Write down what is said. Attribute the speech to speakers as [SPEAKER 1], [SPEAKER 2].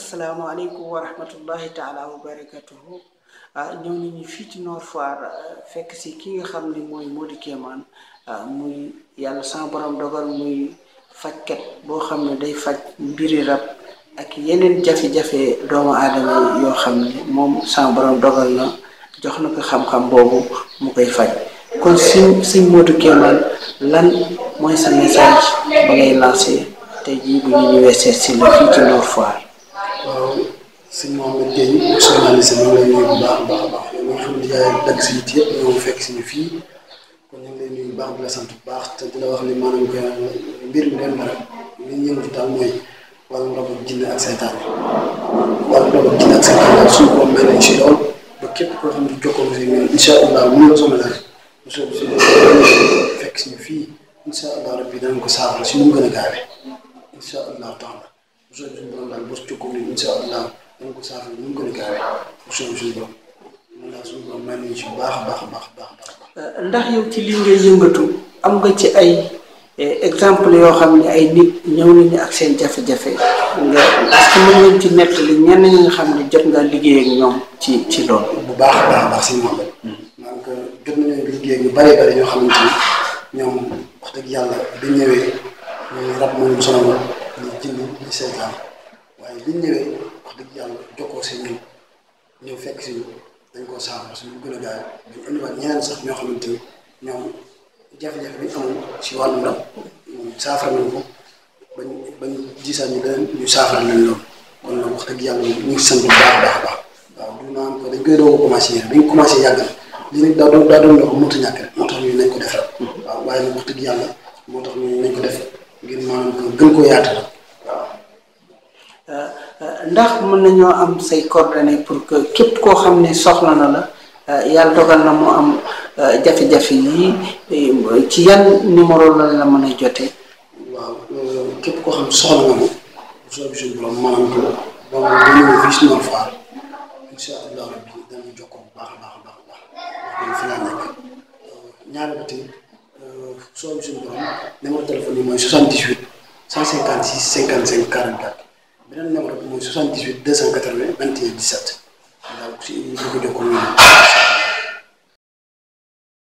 [SPEAKER 1] asalaamaaleykum wa rahmatullahi taala wa barakatuhu ah ñëw nañu fii ci Nord Foire fekk si ki nga xam ne mooy Modou Kémane muy yàlla sama borom dogal muy fajkat boo xam ne day faj mbiri rab ak yeneen jafe-jafe doomu aadama yoo xam ne moom sama borom dogal na jox na ko xam-xam boobu mu koy faj kon suñ suñ Modou Kémane lan mooy sa message ba ngay lancé tey jii bu ñu ñëwee seet si la fii ci Nord Foire.
[SPEAKER 2] waaw sëñ Mohamed Gueye journaliste maa ngi lay nuyu bu baax a baax a baax yow mi nga xam ne yaay dagg si it yëpp ñoo fekk si ñu fii kon ñu ngi lay nuyu bu baax di la sant bu baax te di la wax ni maanaam que mbir mi dem na rek li ñu yëngatu daal mooy wàllu rabu jinne ak seytaan wàllu rabu jinne ak seytaan daal suñu borom mel nañ si lool ba képp koo xam ne jokkoo nga si ñun incha allah mu la soxla daal bu soobee si fekk si ñu fii incha allah rabbi danañ ko saafara si nu mu gën a gaawee incha allah taala bu soobee suñu borom daal boo si jokkoo nii incha allah danañ ko saafara nu mu gën a gaawee bu soobee suñu borom mun naa suñu borom may nañu si bu baax a baax a baax a baax a baax.
[SPEAKER 1] ndax yow ci li ngay yëngatu am nga ci ay exemple yoo xam ne ay nit ñëw nañu ak seen jafe-jafe nga est-ce que mën ngeen ci nettali ñenn ñi nga xam ne jot nga liggéey ak ñoom ci ci loolu.
[SPEAKER 2] bu baax a baax a baax si moom rek. donc jot nañu liggéey ñu bëree bëri ñoo xamante ni ñoom wax dëgg yàlla bi ñëwee ñu rab moo ñu sonaloon ñu jënd ñu seetaan waaye bi ñëwee wax dëgg yàlla jokkoo si ñun ñëw fekk si ñu dañ koo saafara suñu gën a gaaw dañ indiwaat ñeneen sax ñoo xamante ni ñoom jafe-jafe bi ñu amoon si wàllu rab saafara nañ ko bañ bañ gisaat ñu leneen ñu saafara nañ loolu kon nag wax dëgg yàlla ñu ngi sant bu baax a baax a baax waaw du naan ko dañ koy doog a commencé yéen dañ commencé yàgg na lii nag daa doon daa doon loo mënut a ñàkk rek moo tax ñu nañ ko def rek waaw waaye nag wax dëgg yàlla moo tax ñu nañ ko def ngir maanaam gën koo yaatal waaw.
[SPEAKER 1] ndax mën nañoo am say coordonnées pour que képp koo xam ne soxla na la yàlla dogal na mu am jafe-jafe yi ci yan numéro la la mën a jotee.
[SPEAKER 2] waaw képp koo xam ne soxla nga ma bu soobee suñu borom maanaam que donc bu ñëwee fii si Nord Foire incha allah rabbi danañ jokkoo bu baax a baax a baax a baax wax fi laa nekk ñaari ba tey soobee suñu borom numéro téléphone yi mooy 78 156 55 44 beneen numéro bi mooy 78 280 21 17 daal ku si ñu ko jokkoo ñu